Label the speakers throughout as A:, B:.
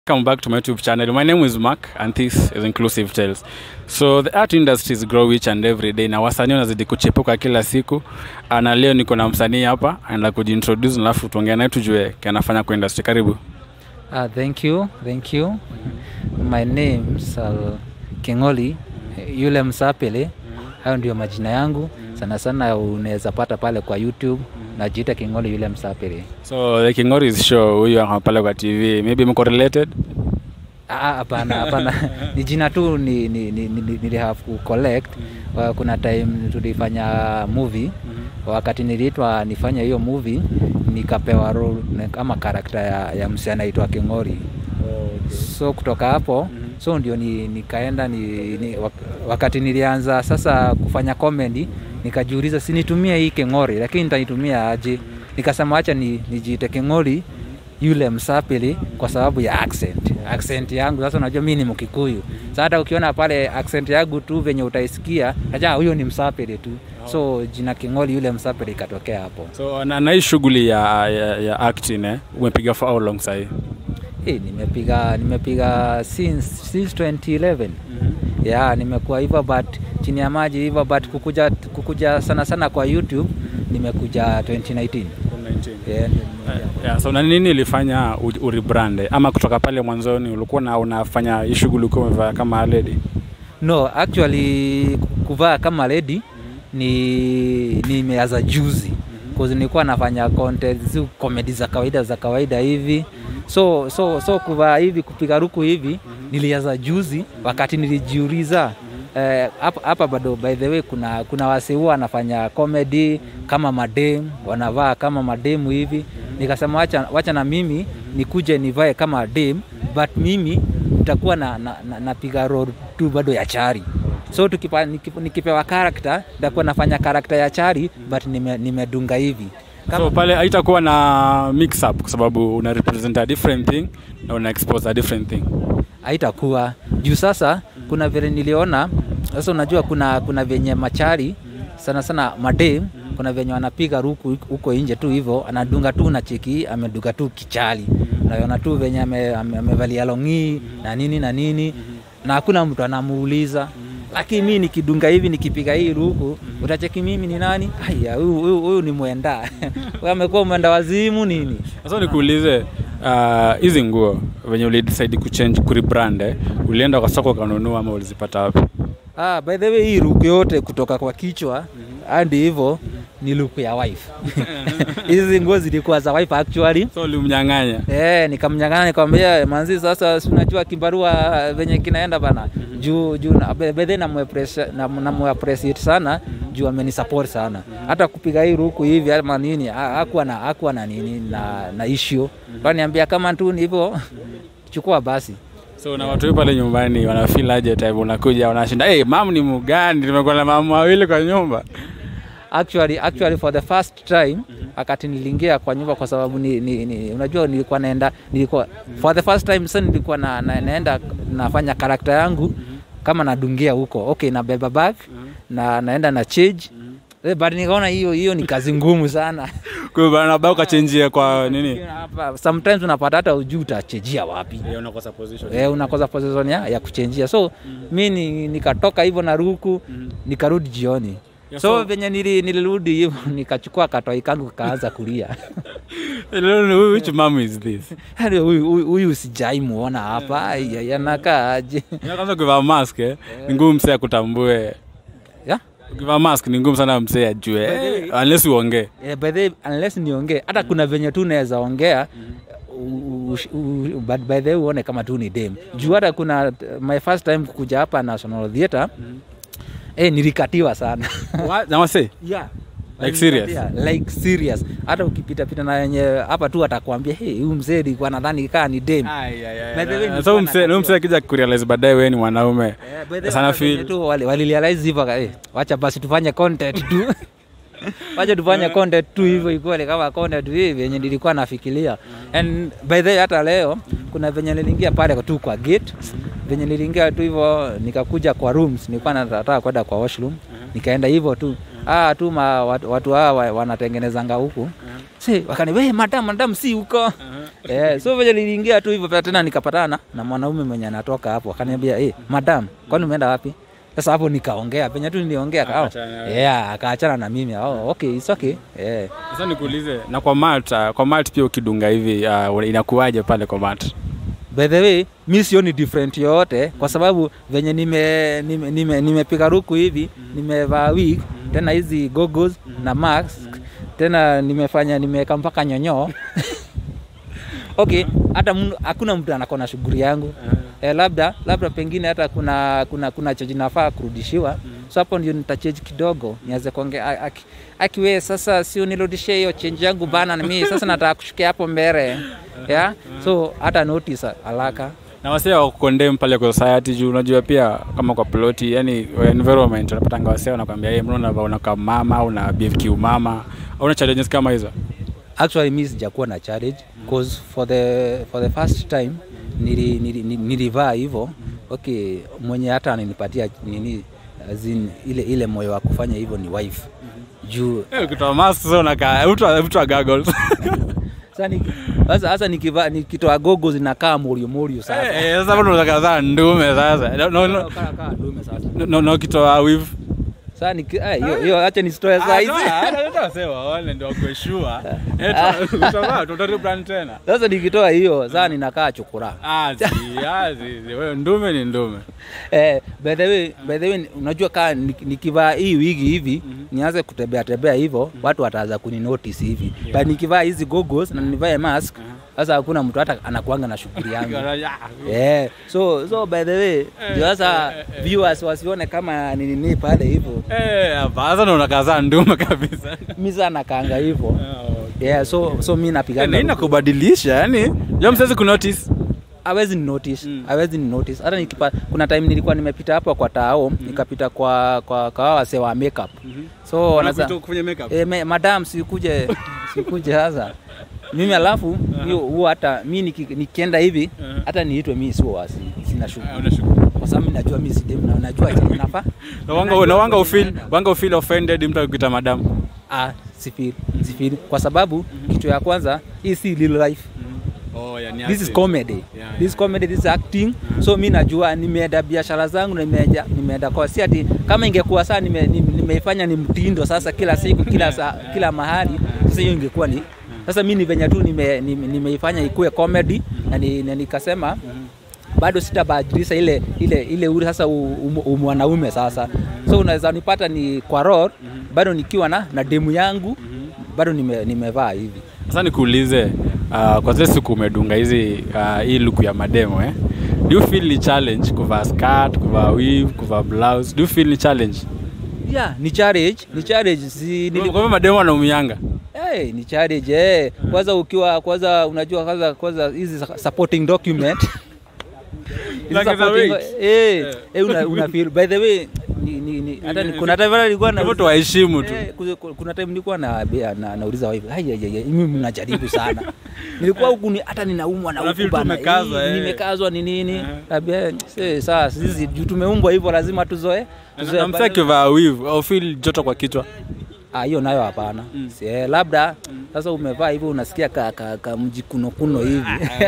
A: Welcome back to my YouTube channel. My name is Mark and this is Inclusive Tales. So the art industries grow each and every day na wasanii wanazidi kuchepuka kila siku. Ah, Na leo niko na msanii hapa anaenda kujiintroduce alafu tuongea naye tujue kanafanya kwa industry. Karibu.
B: Uh, thank you, thank you. My name is uh, Kingoli yule Msapele. Hayo ndio majina yangu. Sana sana unaweza pata pale kwa YouTube najiita Kingoli yule Msapele.
A: So the Kingori is show huyu ako pale kwa TV. Maybe mko related?
B: Ah, Hapana, hapana. ni jina tu ni, ni, ni, ni, nili have ku collect. Uh, kuna time tulifanya movie wakati niliitwa nifanye hiyo movie nikapewa role na- kama karakta ya, ya msee anaitwa Kingori. so kutoka hapo so ndio ni, nikaenda ni, ni, wak- wakati nilianza sasa kufanya comedy nikajiuliza sinitumie hii kengori lakini nitaitumia aje nikasema acha ni, nijiite kengori yule msapili kwa sababu ya accent accent yangu sasa unajua mi ni mkikuyu sa hata ukiona pale accent yangu tu venye utaisikia aja huyo ni msapili tu so jina kengori yule msapili ikatokea hapo
A: So na, na hii shughuli ya, ya, ya acting eh, umepiga for how long sahii?
B: Hey, nimepiga nimepiga since, since 2011 yeah, nimekuwa hivyo but chini ya maji hivyo but kukuja, kukuja sana sana kwa YouTube nimekuja 2019 yeah,
A: Yeah, so na nini ilifanya u- urebrande ama kutoka pale mwanzoni ulikuwa na unafanya hii shughuli ukiwa umevaa kama lady?
B: no actually kuvaa kama lady ni nimeanza juzi cause nilikuwa nafanya content zi comedy za kawaida za kawaida hivi so so so kuvaa hivi kupiga ruku hivi nilianza juzi wakati nilijiuliza eh, hapa hapa bado by the way kuna kuna wase huwa wanafanya comedy kama madem wanavaa kama mademu hivi nikasema wacha, wacha na mimi nikuje nivae kama dem but mimi nitakuwa na, na, na, napiga role tu bado ya chari so tukipa, nikip, nikipewa karakta nitakuwa nafanya karakta ya chari but nime- nimedunga hivi
A: so pale haitakuwa na mix up kwa sababu una represent a different thing na una expose a different thing
B: haitakuwa juu sasa kuna vile niliona sasa unajua kuna kuna venye machari sana sana madem kuna venye wanapiga ruku huko nje tu hivyo anadunga tu na cheki amedunga tu kichali naona tu venye ame- ame- amevalia longii na nini na nini na hakuna mtu anamuuliza lakini mi nikidunga hivi nikipiga hii ruku utacheki mimi ni nani aya huyu huyu- huyu ni mwenda Huyu amekuwa mwenda wazimu nini
A: sasa nikuulize ah, hizi nguo venye ulidecide kuchange kurebrand eh, ulienda kwa soko ukanunua ama ulizipata wapi
B: Ah, by the way hii look yote kutoka kwa kichwa hadi hivyo ni look ya wife. Hizi nguo zilikuwa za wife actually.
A: so ulimnyang'anya
B: Eh, nikamnyang'anya nikamwambia manzi sasa si unajua kibarua venye kinaenda bana. Juu juu na- by by the way namuappreciate na, namuappreciate sana juu amenisupport sana. Hata kupiga hii ruku hivi ama nini ha- hakuwa na hakuwa na nini na na issue. Kaniambia kama tu ni hivyo chukua basi.
A: so na watu pale nyumbani wanafeel aje time unakuja wanashinda hey, mam ni mugani nimekuwa na mama wawili kwa nyumba
B: actually actually for the first time wakati niliingia kwa nyumba kwa sababu ni, ni, ni, unajua nilikuwa naenda nilikuwa for the first time sasa nilikuwa na, na, naenda nafanya karakta yangu kama nadungia huko okay nabeba bag na naenda na change Eh, but nikaona hiyo hiyo ni kazi ngumu sana
A: kwa hiyo bana bao kachenjia kwa nini
B: Hapa, sometimes unapata hata ujuu utachejia wapi
A: Eh, unakosa position
B: eh, unakosa position ya, ya kuchenjia so mi ni, nikatoka hivyo na ruku nikarudi jioni
A: Yeah,
B: so,
A: so-
B: venye nili, nilirudi hivyo nikachukua katoi kangu kaanza kulia
A: which mom is this
B: Yaani huyu huyu- huyu sijai muona hapa ai, ai, anakaa aje
A: Ya kwanza ukivaa mask eh, ni ngumu msee akutambue
B: yeah?
A: ukivaa mask ni ngumu sana msee ajue eh, unless uongee
B: Eh, by the way, unless niongee hata kuna venye tu naweza ongea u- u- u- but by the way uone kama tu ni dem juu hata kuna my first time kukuja hapa national theatre eh, nilikatiwa sana
A: What? na wase
B: yeah.
A: Like serious?
B: Yeah, like serious hata ukipita pita na wenye hapa tu atakwambia hey, huyu mzee alikuwa nadhani kaa ni dem By the way,
A: so
B: nilikuwa
A: msee huyu msee akija kurealize baadaye wewe ni mwanaume
B: Eh, by the way,
A: sana
B: hata venye
A: feel
B: tu wali- walirealize hivyo ka- eh, wacha basi tufanye content tu wacha tufanye content tu hivyo ikuwe kama content hivi yenye nilikuwa nafikiria and by the way hata leo kuna venye niliingia pale tu kwa gate venye niliingia tu hivyo nikakuja kwa rooms nilikuwa nataka kwenda kwa washroom nikaenda hivyo tu ah tu ma, watu, watu hawa wanatengenezanga huku si wakani we madam madam si huko eh, so venye niliingia tu hivyo pia tena nikapatana na mwanaume mwenye anatoka hapo akaniambia hey, madam kwani umeenda wapi sasa hapo nikaongea penye tu niliongea kao
A: Akaachana.
B: yeah, akaachana na mimi oh, okay, it's okay yeah.
A: Sasa nikuulize na kwa mat, uh, kwa mat pia ukidunga hivi uh, inakuwaje pale kwa mat?
B: by the way mi sioni different yoyote kwa sababu venye nimepiga nime, nime, nimepiga ruku hivi nimevaa wig tena hizi goggles na mask tena nimefanya nimeweka mpaka nyonyoo okay hata mnu- hakuna mtu anako na shughuli yangu eh, labda labda pengine hata kuna kuna kuna cheji nafaa kurudishiwa so hapo ndio nitacheji kidogo nianze kuongea aki, akiwe sasa si unirudishie hiyo change yangu bana na mimi sasa nataka kushukia hapo mbele yeah? so hata notice haraka
A: na wasee wa kukondem pale kwa society juu unajua pia kama kwa ploti yani environment unapatanga wasee wanakwambia hey, mbona unavaa unakaa mama au una behave kiumama au una challenges kama hizo
B: actually mi sijakuwa na challenge cause for the for the first time nili, nili, nili, nilivaa hivyo okay mwenye hata ananipatia nini as in, ile ile moyo wa kufanya hivyo ni wife juu
A: Eh, ukitoa mask sasa unakaa mtu wa- mtu wa goggles
B: sasa niki- sasa sasa nikivaa nikitoa gogo zinakaa morio morio sasa
A: Eh, eh, sasa mbona unataka kuzaa ndume sasa no, no, no,
B: Kaa- kaa dume sasa
A: no, no, no ukitoa weave
B: sasa niki ah, hiyo hiyo acha nisitoe saa hizi
A: waone ndio wakueshua utavaa tutaribrand tena
B: sasa nikitoa hiyo sasa ninakaa chukura
A: Ah, zi, ah, zi, zi. Wewe ndume ni ndume
B: Eh, by the way, by the way, unajua kaa nik- nikivaa hii wigi hivi nianze kutembea tembea hivyo watu wataanza kuni notice hivi
A: Yeah.
B: but nikivaa hizi goggles na nivae mask sasa hakuna mtu hata anakuanga na shughuli yangu yeah. so so by the way ndio sasa viewers wasione kama ni nini pale hivyo
A: Eh, hapa sasa ndo unakazaa ndume kabisa
B: mi sana kaanga hivyo yeah, so so mi
A: Eh, na
B: napigana
A: inakubadilisha yani jo msezi kunotice
B: hawezi ni notice
A: Mm.
B: hawezi ni notice hata nikipa kuna time nilikuwa nimepita hapo kwa tao nikapita kwa kwa kwa hawa wasee wa makeup so wanaza
A: kufanya makeup
B: e, me, madam sikuje sikuje sasa mimi alafu hiyo huo hata mi niki- nikienda hivi
A: Uh-huh.
B: hata niitwe mi sio wasi sina
A: Ah,
B: shughuli
A: unashukuru.
B: kwa sababu mi najua mi si dem na najua chenye nafaa
A: Na wanga na wanga ufeel wanga ufeel offended mtu akikuita madam
B: ah sifeel sifeel kwa sababu kitu ya kwanza hii si real life
A: oh yani
B: this is comedy
A: Yeah,
B: this is comedy this is acting so mi najua nimeenda biashara zangu na nimeenda nimeenda kwa si ati kama ingekuwa saa nime, nime, nimeifanya ni mtindo sasa kila siku kila saa, kila mahali sasa hiyo ingekuwa ni sasa mi ni venye tu nimeifanya nime, nimeifanya ikuwe comedy na, ni, na nikasema bado sitabadilisha ile ile ile ule sasa u- u- u- mwanaume sasa so unaweza nipata ni kwa road bado nikiwa na na demu yangu bado nime, nimevaa hivi
A: sasa nikuulize uh, kwa zile siku umedunga hizi uh, hii luku ya mademo eh? do you feel ni challenge kuvaa skirt kuvaa weave kuvaa blouse do you feel ni challenge
B: yeah ni challenge ni challenge si nili,
A: kwa hivyo mademo wanaumianga
B: Hey, ni challenge eh. Kwanza ukiwa kwanza unajua kwanza kwanza hizi supporting document Hizi
A: Like the
B: supporting-
A: weight.
B: eh eh una, una feel by the way ni, ni, ni, hata ni, kuna time nilikuwa na
A: hivyo tuwaheshimu tu
B: Eh, kuze- ku- kuna time nilikuwa na, na nauliza wife ai ai ai mimi mnajaribu sana nilikuwa huku ni hata ninaumwa na
A: Una
B: huku
A: feel tu
B: bana
A: umekazwa,
B: eh,
A: eh.
B: nimekazwa ni nini
A: Eh.
B: tabia sasa sasa sisi juu tumeumbwa hivyo lazima tuzoe tuzoe
A: na msee akivaa weave au feel joto kwa kichwa
B: Ah, hiyo nayo hapana
A: Mm.
B: Si, eh, labda sasa umevaa hivyo unasikia ka, ka, ka mjikunokuno hivi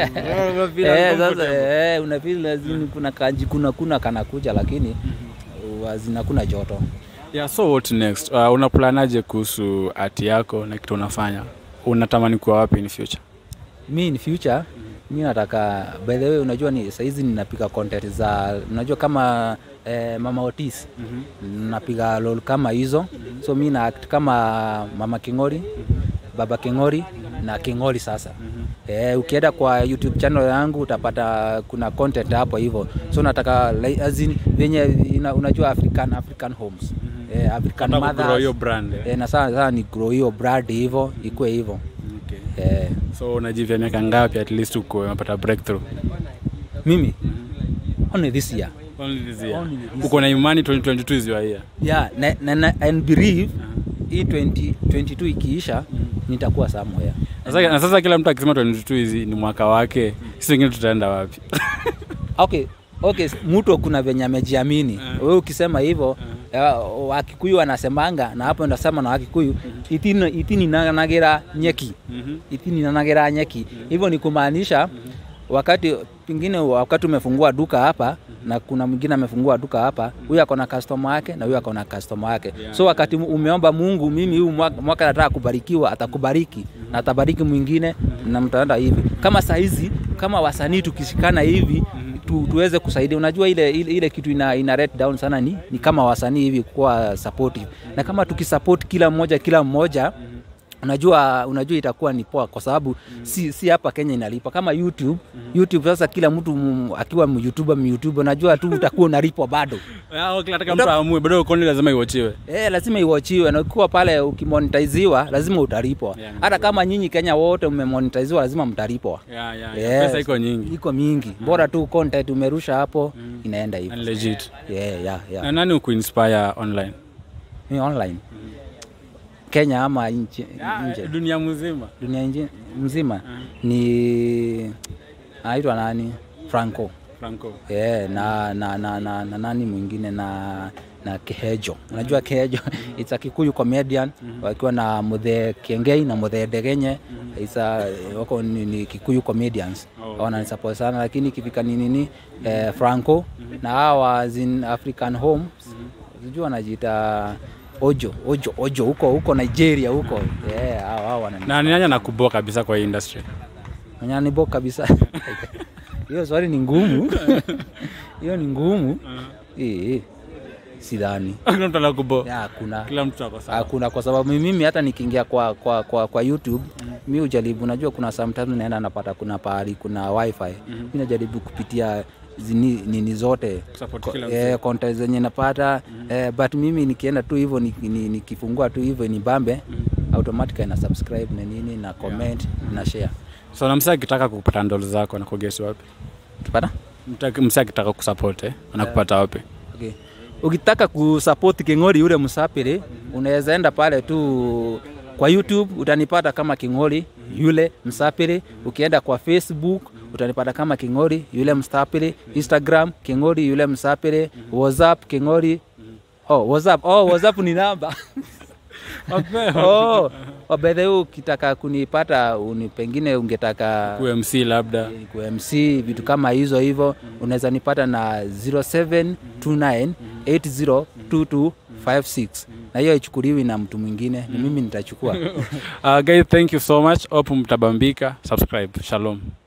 B: eh, sasa eh, unafeel lazima kuna kanjikunakuna kanakuja lakini uh, zinakuna joto
A: yeah, so what next uh, unaplanaje kuhusu ati yako na kitu unafanya unatamani kuwa wapi in future
B: mi in future mi nataka by the way unajua ni saizi ninapiga content za unajua kama eh, mama Otis napiga role kama hizo so mi na act kama mama Kingori baba Kingori na Kingori sasa Eh, ukienda kwa YouTube channel yangu utapata kuna content hapo hivyo. So nataka like, as in, venye ina, unajua African African homes. Eh, African
A: Unataka kugrow hiyo
B: mothers.
A: brand eh?
B: Eh, na sana sana ni grow hiyo brand hivyo ikuwe hivyo.
A: okay.
B: Eh,
A: so unajivya miaka ngapi at least uko unapata breakthrough
B: mimi only this year.
A: Only this year.
B: Only this
A: uko na imani 2022 is your year
B: Yeah, na, na, na, and believe hii 2022 ikiisha nitakuwa somewhere.
A: na sasa, na sasa kila mtu akisema 22 hizi ni mwaka wake sisi wengine tutaenda wapi
B: okay okay mtu kuna venye amejiamini
A: Eh.
B: wewe ukisema hivyo uh, wakikuyu wanasemanga na hapo ndasema na wakikuyu itini itininanagira nyeki
A: Mhm.
B: itininanagira nyeki hivyo ni kumaanisha wakati pengine wakati umefungua duka hapa na kuna mwingine amefungua duka hapa huyu ako na customer yake na huyu ako na customer yake
A: Yeah.
B: so wakati umeomba mungu mimi huu mwaka, mwaka nataka kubarikiwa atakubariki na atabariki mwingine na mtaenda hivi kama sahizi kama wasanii tukishikana hivi tu, tuweze kusaidia unajua ile, ile, ile kitu ina, ina rate down sana ni, ni kama wasanii hivi kuwa supportive na kama tukisupport kila mmoja kila mmoja unajua unajua itakuwa ni poa kwa sababu si, si hapa Kenya inalipa kama YouTube YouTube sasa kila mtu m- akiwa YouTuber YouTuber unajua tu utakuwa unalipwa bado
A: Ah, okay, nataka mtu aamue bado content lazima iwachiwe
B: Eh, lazima iwachiwe na ukiwa pale ukimonetiziwa lazima utalipwa
A: Yeah,
B: hata kama nyinyi Kenya wote mmemonetiziwa lazima mtalipwa
A: yeah, yeah,
B: Yes.
A: yeah. pesa iko nyingi
B: iko mingi bora tu content umerusha hapo inaenda hivyo
A: and legit
B: yeah, yeah, yeah.
A: na nani ukuinspire online
B: Ni online Kenya ama nje, nje.
A: dunia mzima
B: dunia nje, mzima ni anaitwa nani Franco
A: franco
B: yeah, na, na, na, na, na nani mwingine na na Kehejo unajua Kehejo it's a Kikuyu comedian wakiwa na Muthe Kiengei na Muthe Ndegenye it's a, wako ni, ni Kikuyu comedians
A: Oh,
B: wananisupport sana lakini ikifika ni nini eh, Franco na hawa zin African Homes sijui wanajiita Ojo Ojo Ojo huko huko Nigeria huko yeah, hao hao wanani
A: na ni nani anakuboa kabisa kwa hii industry
B: Manyanibo kabisa. Hiyo swali ni ngumu. Hiyo ni ngumu. Eh, sidhani.
A: kila mtu anakuboa
B: Ya, Hakuna.
A: kila mtu ako sawa
B: Hakuna kwa sababu mimi hata nikiingia kwa, kwa, kwa, kwa YouTube mi ujaribu, najua kuna sometimes naenda napata kuna pahali kuna wifi mi najaribu kupitia zini, nini zote
A: Kusupport
B: Ko-
A: kila
B: eh, content zenye napata eh, but mimi nikienda tu hivyo ni- ni- nikifungua tu hivyo ni bambe automatically na subscribe na nini na comment na share
A: so na msee akitaka kupata ndolo zako anakugesi wapi
B: tupata
A: Mtaki- msee akitaka kusupport eh, anakupata wapi
B: Okay. Ukitaka kusupport King'ori yule msapiri, unaweza enda pale tu kwa YouTube utanipata kama King'ori yule msapiri. Ukienda kwa Facebook utanipata kama King'ori yule msapiri. Instagram King'ori yule msapiri. WhatsApp King'ori. Oh, WhatsApp. Oh, WhatsApp ni namba. oh, oh, by the way ukitaka kunipata uni, pengine ungetaka
A: umc labda
B: ku MC vitu kama hizo hivyo, unaweza nipata na 0729802256 na hiyo haichukuliwi na mtu mwingine, ni mimi nitachukua.
A: uh, guys thank you so much hope mtabambika subscribe shalom